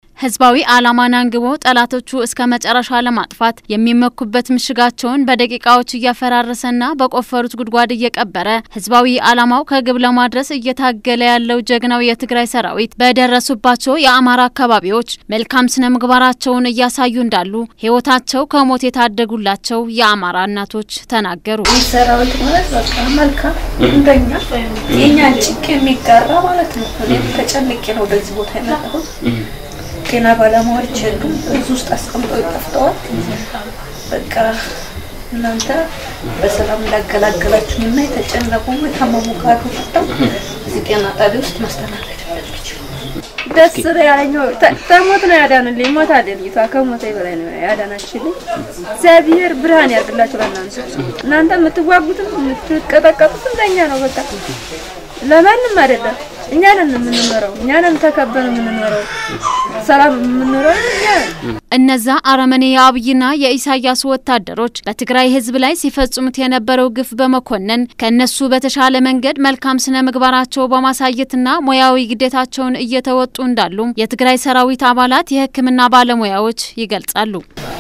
ህዝባዊ ዓላማን አንግቦ ጠላቶቹ እስከ መጨረሻ ለማጥፋት የሚመኩበት ምሽጋቸውን በደቂቃዎች እያፈራረሰና በቆፈሩት ጉድጓድ እየቀበረ ህዝባዊ ዓላማው ከግብ ለማድረስ እየታገለ ያለው ጀግናው የትግራይ ሰራዊት በደረሱባቸው የአማራ አካባቢዎች መልካም ስነ ምግባራቸውን እያሳዩ እንዳሉ ህይወታቸው ከሞት የታደጉላቸው የአማራ እናቶች ተናገሩ። ሰራዊት ማለት በቃ መልካም እንደኛ የእኛን ጭቅ የሚጋራ ማለት ነው። እኔም ተጨንቄ ነው ወደዚህ ቦታ የመጣሁት። ጤና ባለሙያዎች የሉም፣ እዚህ ውስጥ አስቀምጠው ጠፍተዋል። በቃ እናንተ በሰላም እንዳገላገላችሁኝ እና የተጨነቁ የታመሙ ካሉ መጥተው እዚህ ጤና ጣቢያ ውስጥ ማስተናገድ እንደሚችሉ ደስ ያለኛው ተሞት ነው ያዳንልኝ። ሞት አለ ልጅቷ ከሞት በላይ ነው ያዳናችልኝ። እግዚአብሔር ብርሃን ያርግላችሁ ለእናንተ። እናንተ የምትዋጉትም የምትቀጠቀጡትም ለእኛ ነው። በቃ ለማንም አይደለም። እኛ ነን የምንኖረው፣ እኛ ነን ተከበን የምንኖረው፣ ሰላም የምንኖረው እኛ ነን። እነዛ አረመኔ የአብይና የኢሳያስ ወታደሮች በትግራይ ህዝብ ላይ ሲፈጽሙት የነበረው ግፍ በመኮነን ከእነሱ በተሻለ መንገድ መልካም ስነ ምግባራቸው በማሳየትና ሙያዊ ግዴታቸውን እየተወጡ እንዳሉም የትግራይ ሰራዊት አባላት የሕክምና ባለሙያዎች ይገልጻሉ።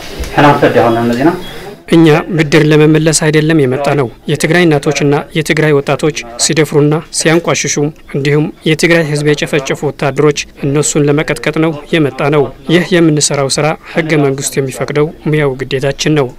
እኛ ብድር ለመመለስ አይደለም የመጣ ነው። የትግራይ እናቶችና የትግራይ ወጣቶች ሲደፍሩና ሲያንቋሽሹ እንዲሁም የትግራይ ህዝብ የጨፈጨፉ ወታደሮች እነሱን ለመቀጥቀጥ ነው የመጣ ነው። ይህ የምንሰራው ስራ ህገ መንግስቱ የሚፈቅደው ሙያው ግዴታችን ነው።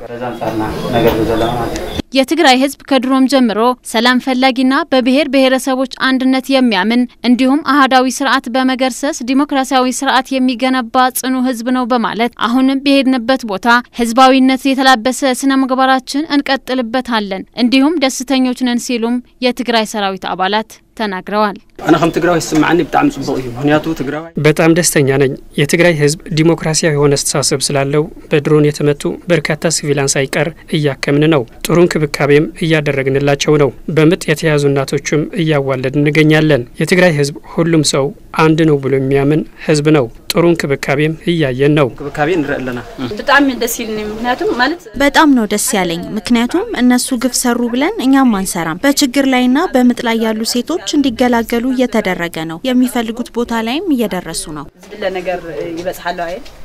የትግራይ ህዝብ ከድሮም ጀምሮ ሰላም ፈላጊና በብሔር ብሔረሰቦች አንድነት የሚያምን እንዲሁም አህዳዊ ስርዓት በመገርሰስ ዲሞክራሲያዊ ስርዓት የሚገነባ ጽኑ ህዝብ ነው በማለት አሁንም በሄድንበት ቦታ ህዝባዊነት የተላበሰ ስነ ምግባራችን እንቀጥልበታለን እንዲሁም ደስተኞች ነን ሲሉም የትግራይ ሰራዊት አባላት ተናግረዋል። ኣነ ከም ትግራዋይ ይስማዓኒ ብጣዕሚ ጽቡቅ እዩ ምክንያቱ ትግራዋይ በጣም ደስተኛ ነኝ። የትግራይ ህዝብ ዲሞክራሲያዊ የሆነ አስተሳሰብ ስላለው በድሮን የተመቱ በርካታ ሲቪላን ሳይቀር እያከምን ነው። ጥሩ እንክብካቤም እያደረግንላቸው ነው። በምጥ የተያዙ እናቶችም እያዋለድ እንገኛለን። የትግራይ ህዝብ ሁሉም ሰው አንድ ነው ብሎ የሚያምን ህዝብ ነው። ጥሩ እንክብካቤም እያየን ነው። እንክብካቤ ንርኢ ኣለና በጣም ደስ ይልኝ። ምክንያቱም ማለት በጣም ነው ደስ ያለኝ። ምክንያቱም እነሱ ግፍ ሰሩ ብለን እኛም አንሰራም። በችግር ላይና በምጥ ላይ ያሉ ሴቶች እንዲገላገሉ እየተደረገ ነው። የሚፈልጉት ቦታ ላይም እየደረሱ ነው። ዝብለ ነገር ይበጽሓለሁ አይደል